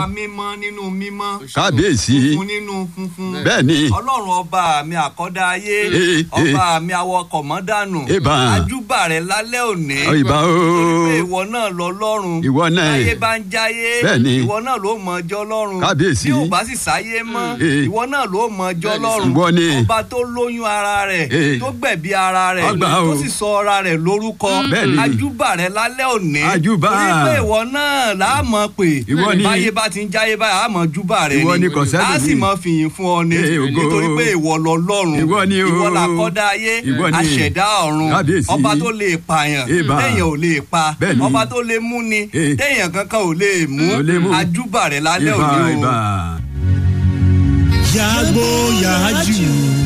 mímọ́ nínú mímọ́ kábíyèsí funfun nínú funfun bẹ́ẹ̀ ni ọlọ́run ọba mi àkọ́dá ayé Eh, eh. ọba mi awọkọ̀ mọ́dànù Ìbà. ajúbà rẹ̀ lálẹ́ òní ìbà o pé ìwọ náà lọ lọ́run Ìwọ náà. táyé bá ń jáyé Bẹ́ẹ̀ ni. ìwọ náà ló mọ ọjọ́ lọ́run Kábíyèsí. bí ò bá sì sáyé mọ́ Eh. ìwọ náà ló mọ ọjọ́ lọ́run Ìwọ ni. ọba tó lóyún ara rẹ̀ Eh. tó gbẹ̀bí ara rẹ̀ Ọgbà o. tó sì sọ ara rẹ̀ lórúkọ Bẹ́ẹ̀ ni. ajúbà rẹ̀ lálẹ́ òní Ajúbà. torí pé ìwọ náà láàmọ̀ pé Ìwọ ni. báyé bá ti ń jáyé báyìí àmọ́ júbà rẹ̀ Ìwọ ni kò sẹ́lòmíì. á sì mọ fìyìn fún ọ ni Eh, ògo. nítorí pé ìwọ lọ lọ́run Ìwọ ni o. ìwọ làkọ́dá ayé Ìwọ ni. àṣẹ̀dá ọ̀run Kábíyèsí. ọba tó lè pààyàn Ìbà. téèyàn ò lè pa Bẹ́ẹ̀ ni. ọba tó lè mú ni Eh. téèyàn kankan ò lè mú Ò lè mú. ajúbà rẹ̀ lálẹ́ ìbà òní o. ìbà. yàgbó yàájú